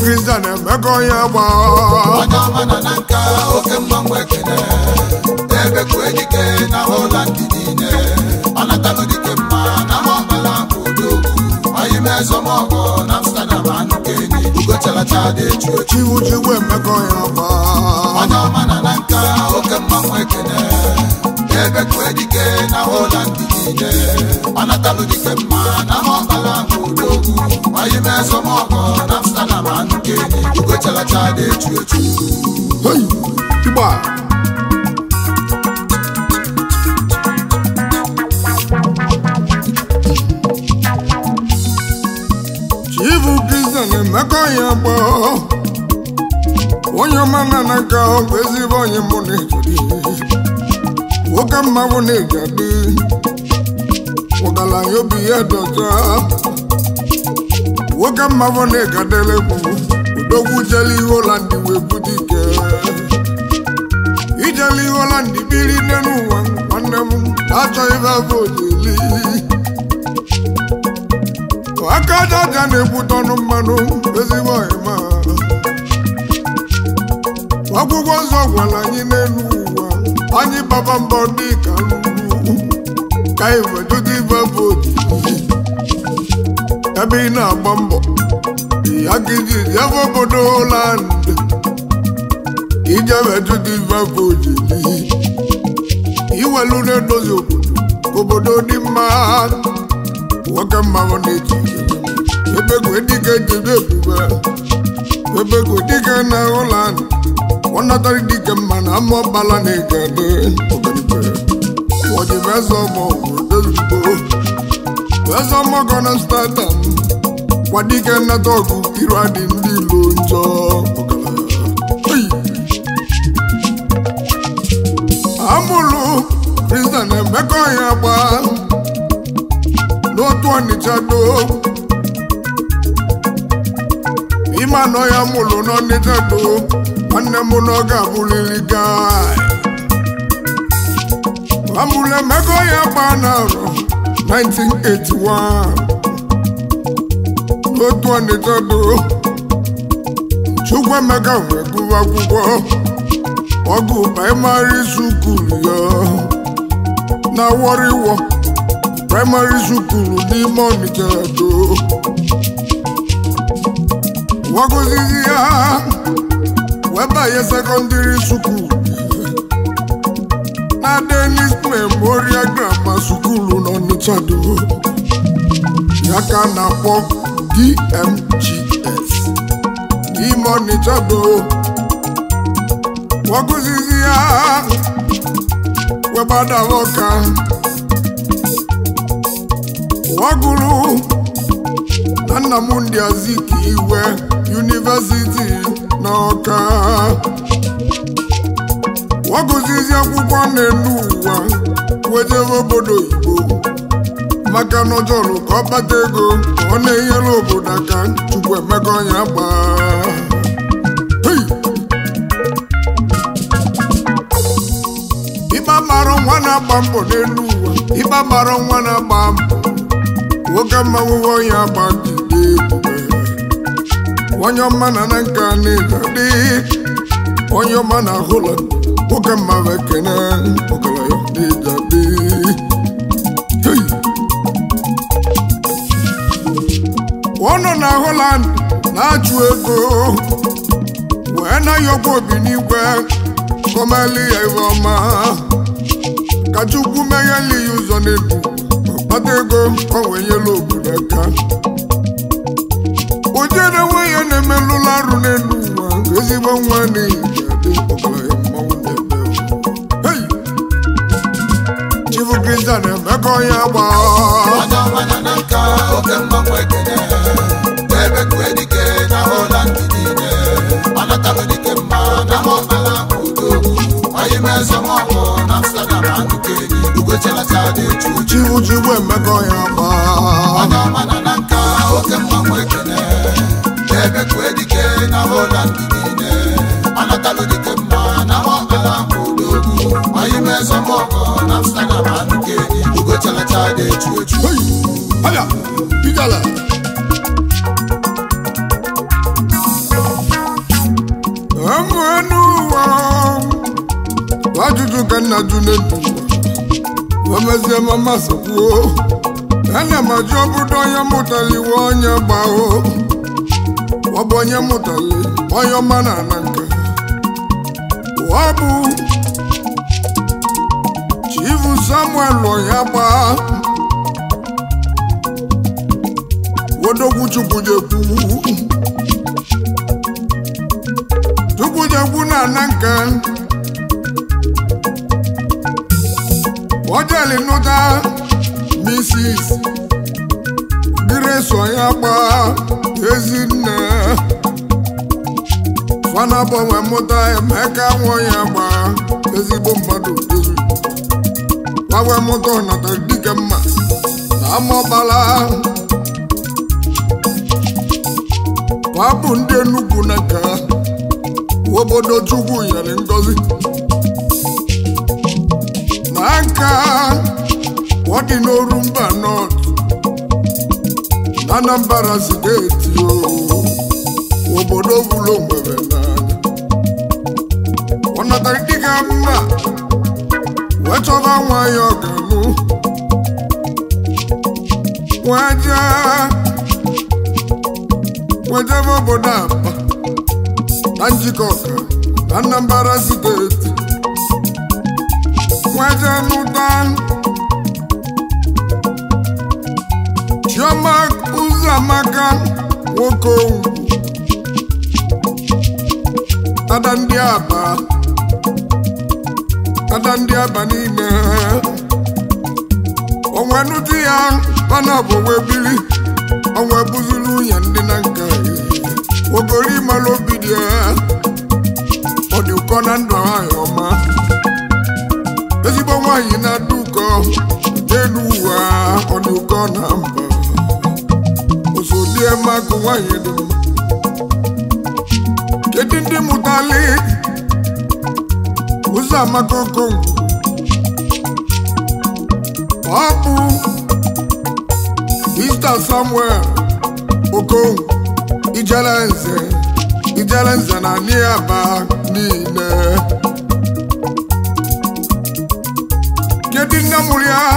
kristian emeka onye agba onye ọma nọ na nka oke mmanwụ ekene ebe kue dike na holand niile ọ natalụ dike mma na maọbala bụ odogwu anyị mezọmọgọ na amsterdam anụ kenyi ugochalacha dị echu echu chiwu chiwu emeka onye agba onye ọma nọ na nka oke mmanwụ ekene ebe kue dike na holand niile ọ natalụ dike mma na maọbala bụ odogwu anyị mezọmọgọ na amsterdam anụ kenyi ugochalacha dị echu echu Hey, igba chivu kristian emeka onye agba onye ọma na n'aka ọgwụ ezigbo onye mụ na-ejiri nwoke mmanwụ na-ejadi ọgaranya obi ya dọta nwoke mmanwụ na-egadere bụ odogwu jeli ihe ụland wee bute ike ijeli ihe ụland biri nne n'ụwa nwanne m na-achọ ife afọ ojeli aka aja aja na-egbute ọnụ mmanụ ezigbo ọhịma akwụkwọ nsọ gwara anyị n'elu ụwa anyị baba mbọ dị ka lulu ka anyị wetụta ife afọ ojeli ebe ị na-agba mbọ ya ka iji jebe obodo Holland ije wetụta ife afọ ojeli iwelu na-edozi obodo ka obodo dị mma nwoke mmanwụ na-eji ebegwe dike jebe ebube ebegwe dike na Holland ọ natara dike mma na ama ọbala na-egede ọganibe ọdịbe eze ọmọ obodo ozugbo eze ọmọ gọ na Amsterdam kwadike nnata ọgụ iru adị ndị ilo njọ ọgaranya. Oyi. amụlụ kristian emeka ọhịa gba n'otu ọnịcha do ime anọ ya mụlụ n'ọnịcha do nwanne m na ọ ga-abụrịrị gai amụlụ emeka ọhịa gba na-arọ 1981 n'otu ọnịcha do Chukwuemeka wee gụwa akwụkwọ ọgụ praịmarị sukulu ya na wọrịwọ praịmarị sukulu n'ime ọnịcha do wagụzizi ya wee banye sekọndịrị sukulu na Denis Memorial Grammar Sukulu n'ọnịcha do ya ka a na-akpọ DMGS n'ime ọnịcha do wagụzizi ya webadawa ọka wagụrụ na Nnamdi Azikiwe University na Ọka wagụzizi akwụkwọ na-enu ụwa wejebe obodo oyibo maka na ọ chọrọ ka ọ kpata ego ka ọ na-enyere obodo aka Chukwuemeka ọnya gbaa Hey! ịba mara nwa na-agba mbọ n'elu ụwa ịba mara nwa na-agba mbọ nwoke mmanwụ onye agba dide ebube onye ọma na na nka na-egade onye ọma na Holland nwoke mmanwụ ekene ọgaranya na-egade Hey! ọ nọ na Holland na-achụ ego wee na-ayọkwa obi n'igwe kọmeli ya iwe ọma ka Chukwu megheli ya ụzọ n'elu kpata ego ka o wee nyelu obodo aka o jere nwe ya na-emelụla arụ n'elu ụwa ezigbo nwa n'ihi ga-adị ọgaranya mmanwụ na-ebe Hey! Chifu Kristian Emeka onye agba onye ọma nọ na nka oke mmanwụ ekene ebe kue dike na Holland niile ọ natalụ dike mma na maọbala bụ odogwu anyị mezọmọgọ na Amsterdam anụ kenyi ugochalacha dị echu echu Chifu Chukwu Emeka onye agba onye ọma nọ na nka oke mmanwụ ekene ebe kue dike na Holland niile ọ natalụ dike mma na maọbala bụ odogwu anyị mezọmọgọ na Amsterdam anụ kenyi ugochalacha dị echu echu Hey! Aya! Ijala! ka nna jụ n'edu omezie mama sakwuo ana m ajụ obodo onye mụtara iwe onye gbao ọ bụ onye mụtara onye ọma na ana nka ọ bụ chifu samuel onye gbaa wodogwu chukwujekwu chukwujekwu na ana nka ojeli nụta misis grace onye gbaa ezinne fana gbanwe mụta emeka nwa ya gbaa ezigbo mmadụ ezu gbanwe mụta ọnata dike mma na amọbala ha bụ ndị Enugu na nka obodo Chukwu nyere ngozi na nka ọ dị n'Orumba North na Anambra steeti o obodo bụrụ onwere n'anya ọ natara dịka mma wee chọba nwa ya ọganụ wee jee wejebe obodo Aba na njikọ ọka na Anambra steeti wee jee nụta Chioma Ụzọamaka nwoke owu ada ndị aba ada ndị aba niile onwe nụtụ ya mana ọ bụ wee biri onwe bụziri nwunye ndị na nka ogori mara obi dị ya ọ dị ụkọ na ndụ nwanyị ọma ezigbo nwaanyị na-adị ụkọ n'elu ụwa ọ dị ụkọ na mba osodie makụ nwaanyị dị mma kedu ndị mụtali ụzọ amaka okongwu ọ bụ Mr. Samuel okongwu ijele nze ijele nze na niaba niile kedu nne mụrụ ya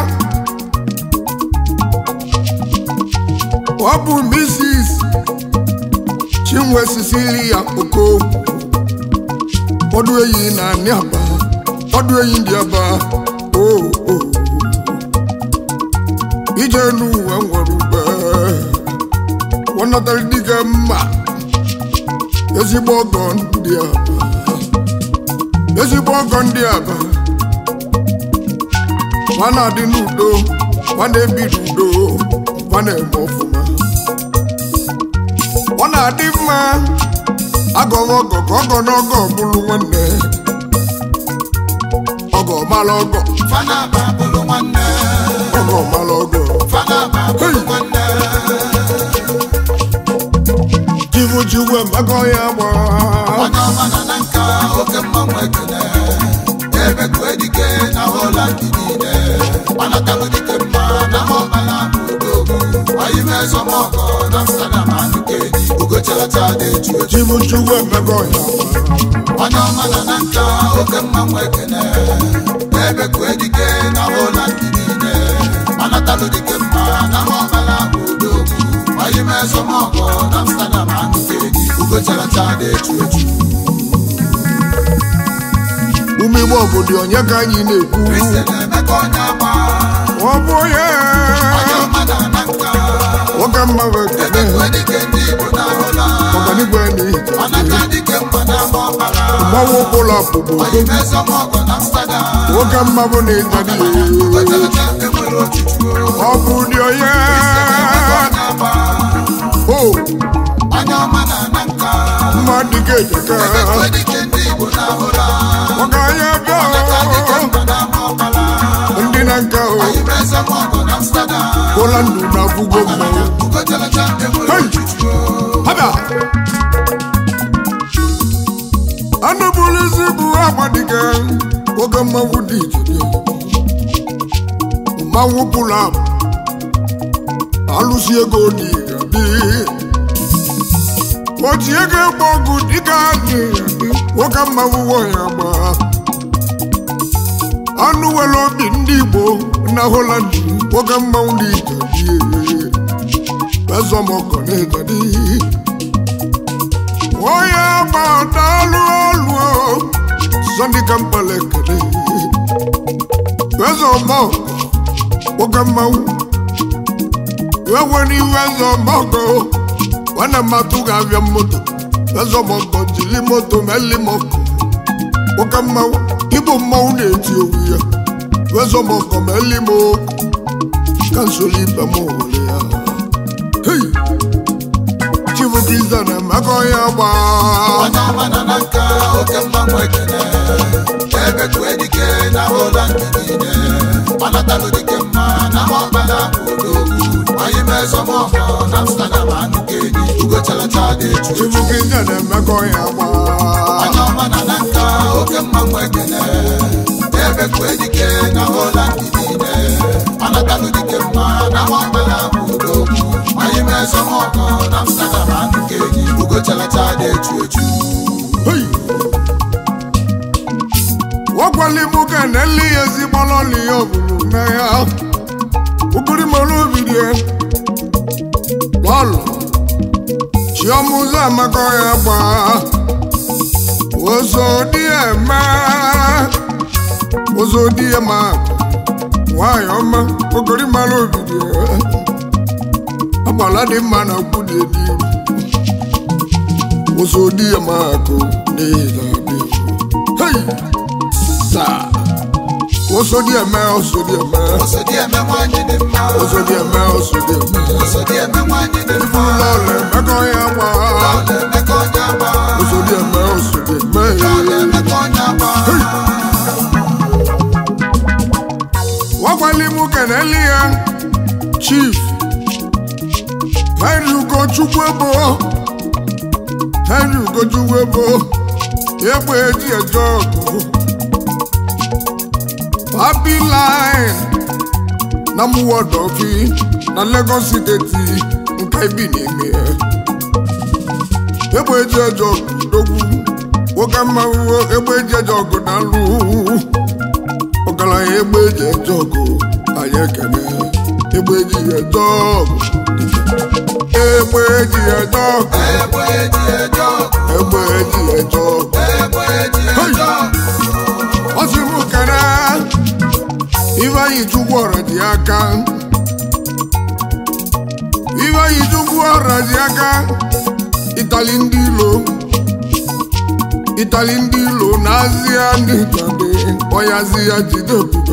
ọ bụ Mrs. Chinwe Cecilia Okongwu ọdụ eyi na Aniaba ọdụ eyi ndị aba o o ije n'ụwa nwere ube wọnatara dịga mma ezigbo ọgọ ndị aba ezigbo ọgọ ndị aba ma na-adị n'udo ma na-ebi n'udo ma na-eme ọfụma ọ na-adị mma agọghị ọgọ ka ọgọ n'ọgọ bụrụ nwanne ọgọ mara ọgọ Fanaba bụrụ nwanne ọgọ mara ọgọ Fanaba bụrụ nwanne chivu chivu emekọ ya gba onye ọma nọ na nka oke mmanwụ ekene ebekwu edike na Holland niile gbanatalụ dike mma na maọbala bụ udogwu oyimezọmọgọ na Amsterdam anụkeji ugocharacha na-eju eju chivu chivu emekọ ya gba onye ọma nọ na nka oke mmanwụ ekene ebekwu edike na Holland niile gbanatalụ dike mma na maọbala bụ udogwu oyimezọmọgọ na Amsterdam anụkeji ugocharacha na-eju eju ume igbo obodo onye ka anyị na-ekwu Kristian Emeka onye agba ọ bụ onye onye ọma na na nka nwoke mma bụ ekene ebekwe dike ndị Igbo na-ahụla ọganigwe n'ihi ọnaka dike mma na ama ọbara mmanwụ ụlọ pụbụ oyimezọmọgọ na Amsterdam nwoke mma bụ na ịdadị Ugocharacha enwere ochuchu ọ bụ ụdị onye onye agba o onye ọma na na nka mma dịka ejeka ebekwe dike ndị Igbo na-ahụla ọga onye bịa ọnaka dike mma na ama ọbara ndị na nka o oyimezọmọgọ na Amsterdam ụla ndụ na afụgo mmanwụ Ugocharacha enwere Hey! ochuchu Haba! anụ bụrụ isi bụ agbadike oge mmanwụ dị iche mmanwụ pụrụ apụ alụsi ego n'irabi oji ego egbe ọgụ dịka anyị nwoke mmanwụ wọ ya gba ọnụ nwere obi ndị igbo na holand nwoke mmanwụ dị ijadi ezọmọkọ na ijadi onye gbadalụ olu sọndị kampala ekele ezọmọkọ nwoke mmanwụ enwere iwe ezọmọkọ nwanne mmadụ ga-abịa moto ezọmọkọ jiri moto meli mọkọ nwoke mmanwụ ịbụ mmanwụ na-eti owu ya ezọmọkọ meli m okwu kansụl ibe m were ya Hey! chifu kristian emeka ya gbaa onye ọma nọ na nka oke mmanwụ ekene ebe kue dike na holand niile ọnatalụ dike mma na ọkpala odogwu anyị mezọmọkọ na amsterdam anụ ka enyi ugochalata dị echu chifu kristian emeka ya gbaa onye ọma nọ na nka oke mmanwụ ekene ebe kue dike na holand niile ọnatalụ dike mma na ọkpala odogwu anyị mezọmọkọ na amsterdam anụ ka enyi ugochalata dị echu echu Hey! wọ́pọ̀lì mú kẹ̀nẹ́ lé ezi bọ́lọ́ lè ọ̀bùrù mẹ́ya ukuri mọ́lú bìrì ẹ̀ lọ́lọ́ tí ọmú sàmẹ́kọ̀ ya gbà oṣù díẹ̀ mẹ́ oṣù díẹ̀ má wáyọ̀ mẹ́ ukuri mọ́lú bìrì ẹ̀ agbọ̀ládé mma na kwúdì èdè oṣù díẹ̀ má kò ní ìlàdé. Hey! Saa! Oṣù díẹ̀ mẹ́ oṣù díẹ̀ mẹ́ osodi eme nwanyị dị mma oṣù díẹ̀ mẹ́ oṣù díẹ̀ mẹ́. osodi eme nwanyị dị mma Lọ́lẹ̀ mẹ́kọ̀ ya gbà. Lọlọ emeka onye agba Oṣù díẹ̀ mẹ́ oṣù díẹ̀ mẹ́. Lọlọ emeka onye agba Wọ́n pẹ̀lú mú kẹ̀nẹ́ lé ya. Chief Henry Ugochukwu ebo. Henry Ugochukwu ebo. Egbe eji ẹjọ́ ọ̀gụ̀. Happy line na Muwodofi na Lagos steeti nke ibi n'ime ya. Egbe eji ẹjọ́ ọ̀gụ̀ dogwu. Nwoke mmanwụ egbe eji ẹjọ́ ọ̀gụ̀ na alụ. Ọgaranya egbe eji ẹjọ́ ọ̀gụ̀ anyị ekene. Egbe eji ẹjọ́ ọ̀gụ̀. Egbe eji ẹjọ́ ọ̀gụ̀. egbe eji eje ọgụ Egbe eji ẹjọ́ ọ̀gụ̀. egbe eji eje ọgụ Ọ sị m kere Ifeanyi Chukwu ọra dị aka Ifeanyi Chukwu ọra dị aka Itali ndị ilo Itali ndị ilo na azịa ndị Itali Onye azịa jide ebube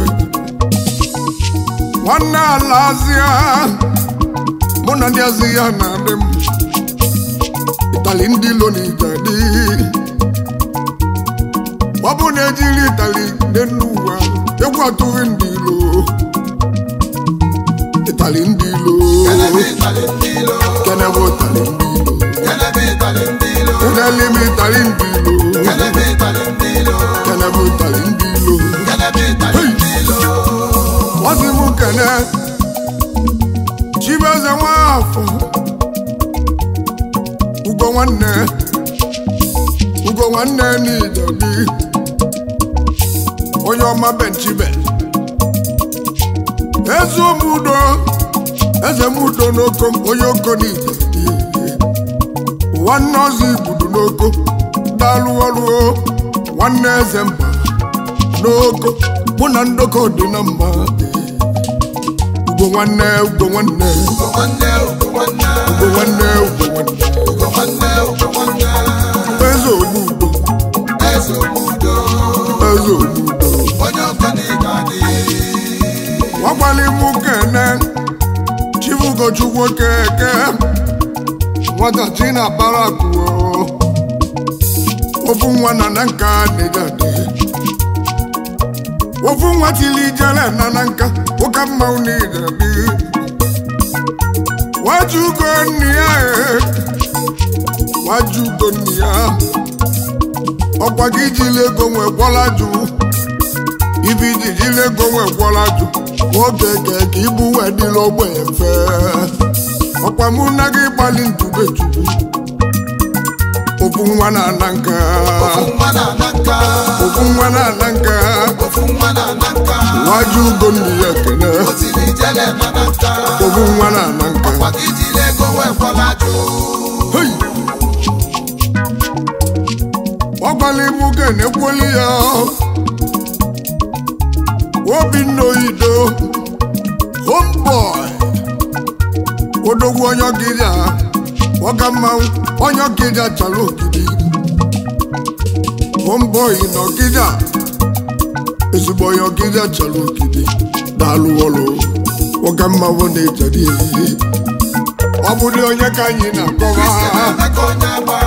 Nwanne ala azịa Mụ na ndị azịa na-adị m Itali ndị ilo na Itali ọ bụ na ejiri itali n'elu ụwa egwu atụghị ndị ilo itali ndị ilo kelebe ịtali ndị ilo kenebe itali ndị ilo kelebe ịtali ndị ilo kenelime itali ndị ilo kelebe ịtali ndị ilo kenebe itali ndị ilo kelebe ịtali ndị ilo ọ sị m kene chibeze nwafọ ugo nwanne ugo nwanne n'ijadi onye ọma benchibe eze ụmụudo eze mudo n'oko onye oko n'ijadi nwanne ọzọ igbudu n'oko dalụ ọrụ nwanne eze mba n'oko mụ na ndoko dị na mma ugo nwanne ugo nwanne ugo nwanne ugo nwanne ugo nwanne ugo nwanne ugo nwanne ugo nwanne eze omudo eze obodo eze omudo onye ọka na-ega adị nwakwali mụ kene chifugochukwu keke nwata chi na barakuo ofu nwa na na nka dịdadị ofu nwa tili ijele na na nka ụka mmanwụ n'idadị wajugo nni ya e wajugo nni ya ọkwa gị jiri ego nwee gwọla jụ ibi ji jiri ego nwee gwọla jụ oge ke ka ibu wee dịla ogbenye mfe ọkwa mụ na gị gbalị ntube chukwu ofu nwa na-ana nka ofu nwa na-ana nka ofu nwa na-ana nka ofu nwa na-ana nka nwaju ugo nne ya ekene otili ijele na na nka ofu nwa na-ana nka maka ijile ego wee kwala jụ Hey! ọ gwala ibu ga-enekweli ya obinna oyido homeboy odogwu onye ọgịrịa ọga mmanwụ onye ọgịrịa chara ogidi homeboy na ọgịrịa ezigbo onye ọgịrịa chara ogidi daalụ ọlụ ọga mmanwụ na-ejeri ehihie ọ bụrụ onye ka anyị na-akọwa emeka onye agba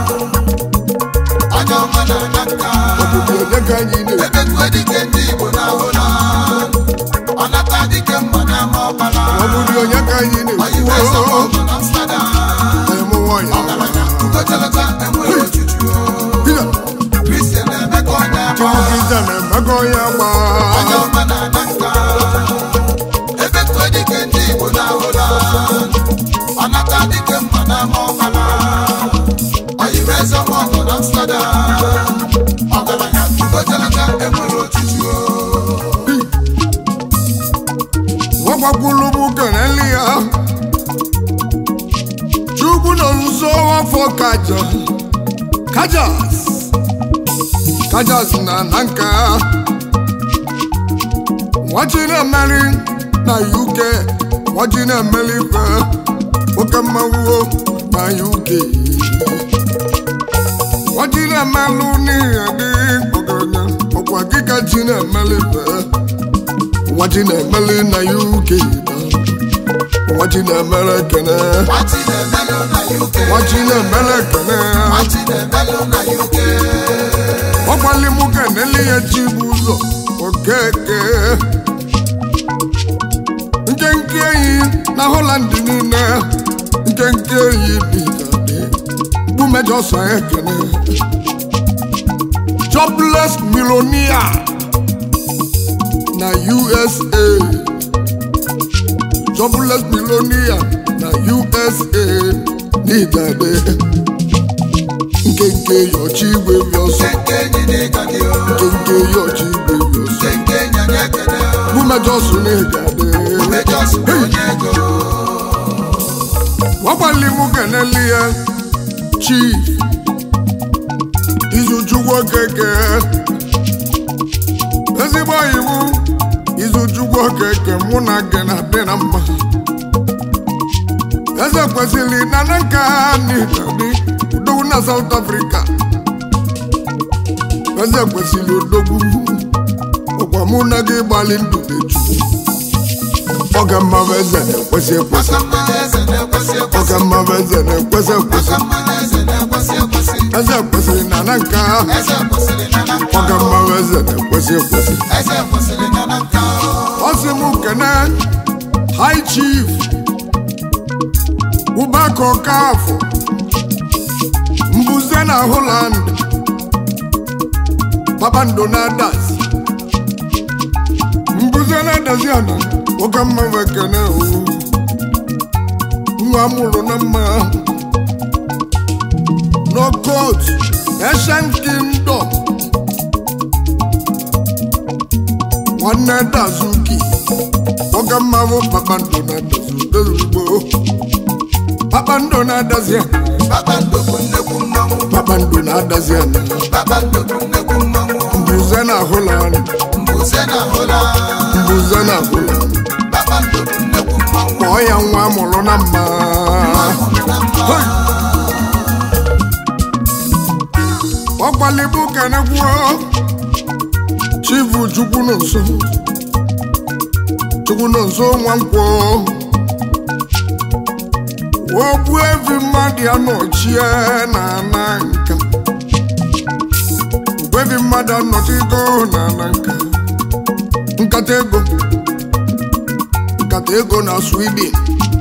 onye ọma na-ana nka ọbụbụ onye ka anyị na-ekwu ebekwe dike ndị igbo na-ahụla ọnata dike mma na ama ọbara ọ bụrụ onye ka anyị oyiwe na-ekwu esemokwu na mstada emu nwanyị ọgaranya ugoteleta enwere ojuju Pita, kristian emeka onye agba Chukwu Kristian emeka onye agba onye ọma na-ana nka ebekwe dike ndị igbo na-ahụla ọnata dike mma na ama ọbara oyiwe esemokwu na mstada ọgaranya ugoteleta enwere ojuju ọ gbakwulu m keneli ya Chukwu nọ nso afọ kaja kajas kajas na na nka nwachi na-emeri na UK nwachi na-emeri ife oke mmanwụ na UK nwachi na-emelụ n'ihe dị ọgaranya ọkwa gịga chi na-emeli ife nwachi na-emeli na UK nwachi na-emere ekene Nwati na-emelụ na UK. nwachi na-emere ekene Nwati na-emelụ na UK. ọgbalimụ keneli ya chi bụ ụzọ okeke nkenke enyi na Holland niile nkenke enyi dịgadị bụ mejọ sọ ekene jobless millionaire na USA jobless millionaire na USA n'Igade nkenke yọchi igwe bi ọsọ Nke enyi n'ịga dị o. nkenke yọchi igwe bi ọsọ Nke enyi anyị ekele o. bụ mejọ sọ n'Igade Mejọs bụ onye ego. ọgbalimu keneli ya chief izuchukwu okeke ezigbo iwu izuchukwu okeke mụ na gị na-adị na mma eze kwesịrị na na nka n'itali udogwu na South Africa eze kwesịrị odogwu ọkwa mụ na gị gbalị ndụ eju ọga mmanwụ eze na-ekwesị ekwesị Aka mmanụ eze na-ekwesị ekwesị. ọka mmanwụ eze na-ekwesị ekwesị Aka mmanụ eze na-ekwesị ekwesị. eze kwesịrị na na nka Eze kwesịrị na na nka ọka o. mmanwụ eze na-ekwesị ekwesị Eze kwesịrị na na nka o. ọ sị m kene high chief ụbaka ọkafọ mbuze na Holland kpakpando na-adas mbuze na-adazi ana oke mmanwụ ekene o nwa mụrụ na mma n'okot Ancient Kingdom nwanne dazuki oge mmanwụ kpakpando na-adazi ozugbo kpakpando na-adazi ana Kpakpando bụ nnekwu mmanwụ. kpakpando na-adazi ana Kpakpando bụ nnekwu mmanwụ. mbuze na Holland Mbuze na hụla. mbuze na Holland Kpakpando bụ nnekwu mmanwụ. kpọọ ya nwa mụrụ na mma Mmanwụ na mma. Hey! ọgbalibu kenekwuo chifu chukwu nọ nso chukwu nọ nso nwa nkwọ ogbu evi mmadụ ya nọchie na ana nka ogbevi mmadụ anọchigo na ana nka nkata ego nkata ego na Sweden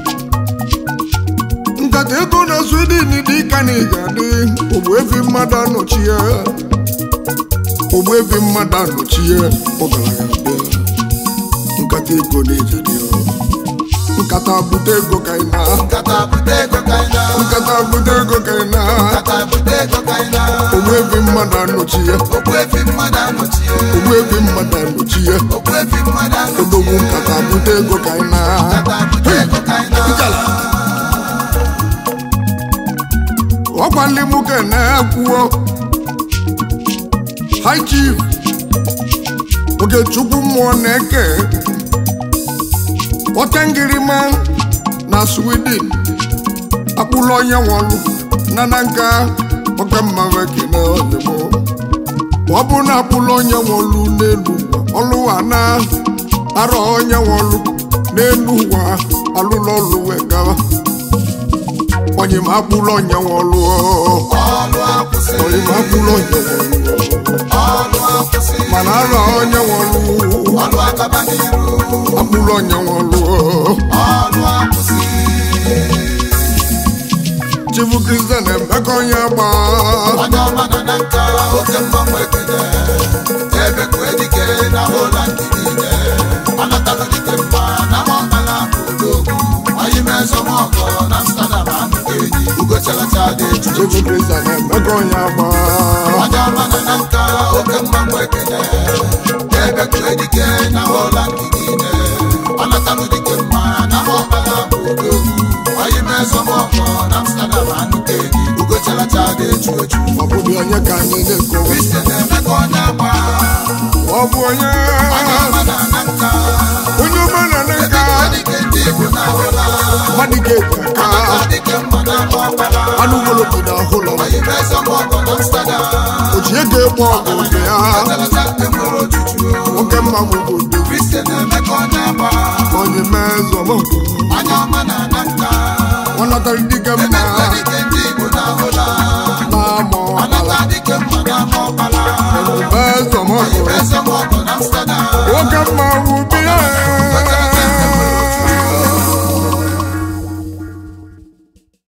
nkata ego na Sweden dị ka na ịga-adị ogbuefi mmadụ anọchie ogbuefi mmadụ anọchie ọgaranya bịa nkata ego na ịga-adị nkata bute ego ka ị na nkata bute ego ka anyị na nkata bute ego ka ị na nkata bute ego ka anyị na ogbu efi mmadụ anọchi ya okwu efi mmadụ anọchie ogbu efi mmadụ anọchi ya okwu efi mmadụ odogwu anọchie nkata bute ego ka ị na nkata bute ego ka anyị na ọkwa ndị nwoke na-ekwuo high chief okechukwu mmụọ na-eke otengirima na sweden akpụlụ onye nwọlụ na na nka ọka mmanwụ ekene ozugbo ọ bụ na akpụlụ onye nwọlụ n'elu ụwa ọlụwa na arọ onye nwọlụ n'elu ụwa alụlụ ọlụ wee gawa onye ma akpụlụ onye nwọlụ ọlụ akwụsị onye ma akpụlụ onye nwọlụ ọlụ akwụsị mana arọ onye nwọlụ ọlụ akaba n'iru akpụlụ onye nwọlụ ọlụ akwụsị chifu kristian emeka onye agba onye ọma nọ na nka oke mgbanwe ekele ebe kue dike na holand niile ọnatalụ dike mma na mọkpala bụ odogwu anyị mezọmọgọ na amsterdam anụka enyi ugochalacha dị eju chifu kristian emeka onye agba onye ọma nọ na nka oke mgbanwe ekele ebe kue dike na holand niile ọnatalụ dike mma na mọkpala bụ odogwu anyị mezọmọgọ na amsterdam anụka enyi ugochalacha dị eju eju ọ bụghị onye ka anyị na-ekowe kristian emeka onye agba ọ bụ onye onye ọma nọ na nka onye ọma na na nka dịka ndị igbo na-ahụla mmadụ ga-eji aka dịka mma na-agba ọkpara anụ ụlọ obodo ahụlọ anyị mezọmọgọ na amsterdam oji ego egbe ọgụ ụdị ya Atalata enwere ojuju nwoke mma bụ obodo kristian emeka onye agba onye mezọmọgụ onye ọma na na nka ọ natara dike mma emekwa dịka ndị igbo na-ahụla na-ama ọkpala anata dịka mma na-agba ọkpara mezọmọgụ mezọmọgọ na amsterdam nwoke mma bụ bi